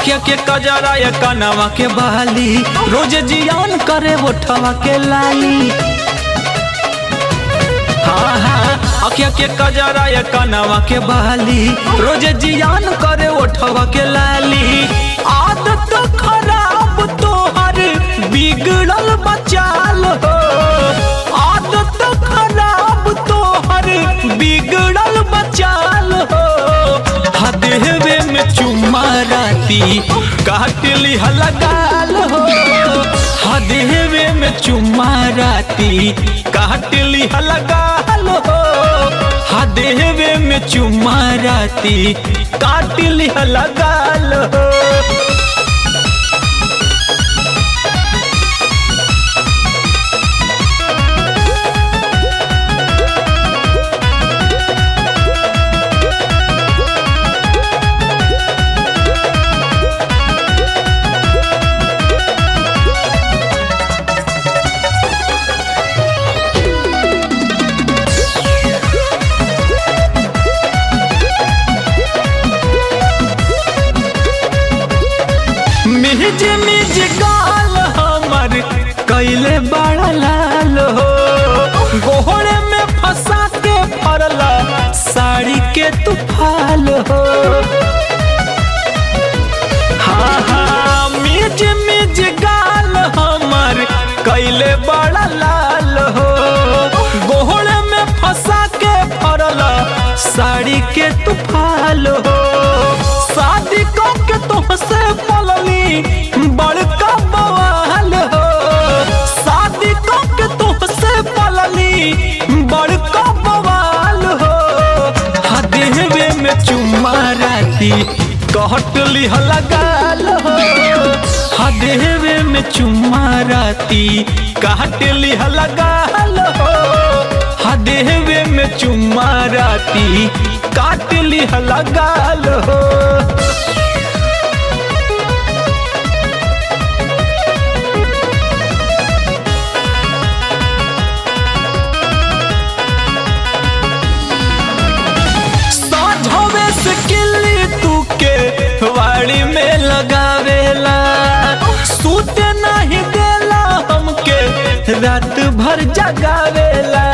अखिया के कजरा या कनवा के बाली रोज जियान करे ओठवा के लाली हाँ हाँ अखिया के कजरा या कनवा के बाली रोज जियान करे ओठवा के लाली आदत खराब तोहर बिगड़ल बचाल हो आदत खराब तोहर बिगड़ल बचाल हो हदेवे में चुम्मा राती काटली हलगाल हो हदेवे में चुम्मा राती काटली हलगाल हो हदेवे में चुम्मा राती काटली हलगाल हो मिज मिज गाल हमर कैले बड़ा लाल हो गोहरे में फंसा के फरला साड़ी के तुफाल हो हाँ हाँ मिज मिज गाल हमर कैले बड़ा लाल हो गोहरे में फंसा के फरला साड़ी के तुफाल हो शादी के तुमसे पलली बड़का बवाल हो शादी के तुमसे पलली बड़का बवाल हो हदेवे में चुम्मा राती कहटली हलगाल हो हदेवे में चुम्मा राती कहटली हलगाल हो हदेवे में चुम्मा राती काटली हलगाल हो साझवे से किल्ली तू के वाड़ी में लगावेला सूते नहीं देला हमके रात भर जगावेला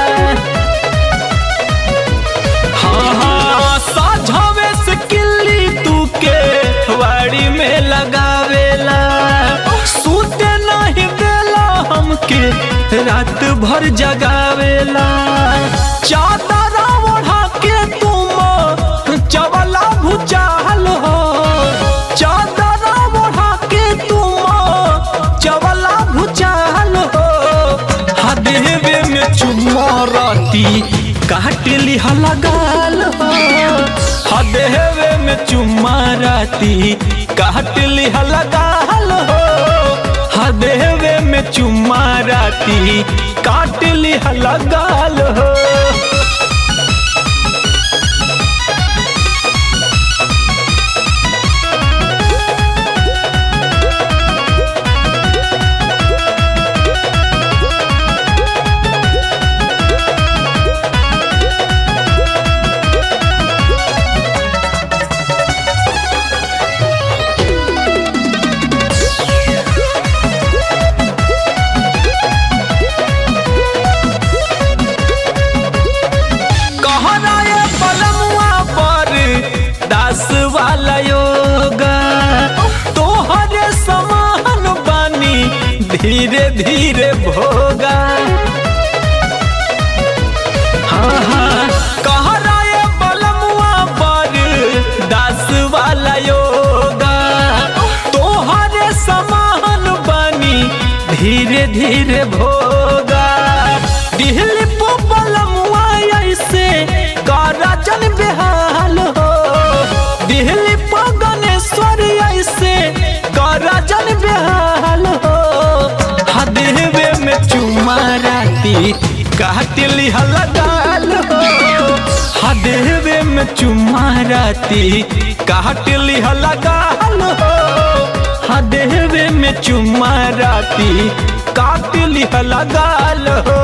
हाँ हाँ साझवे से किल्ली तू के वाड़ी में लगावेला सूते नहीं देला हमके रात भर जगावेला चादर ओढ़ा के तुम चवला भुचाल हो चादर ओढ़ा के तुम चवला भुचाल हो हदेवे में चुम्मा राती काटली हलगाल हो हदेवे में चुम्मा राती काटली हलगाल हो हदेवे में चुम्मा राती काटली हलगाल हो कहराए पलमुआ पर दास वाला योगा तोहरे समान बानी धीरे धीरे भोगा हाँ हाँ कहराए पलमुआ पर दास वाला योगा तोहरे समान बानी धीरे धीरे भोगा दिहली पलमुआ ऐसे कराजन बेहाल हो दिहली गणेश्वर ऐसे कराजन बेहाल हो हदेवे में चुमा राती काटली हलगाल हो हदेवे में चुमा राती काटली हलगाल हो हदेवे में चुमा राती काटली हलगाल हो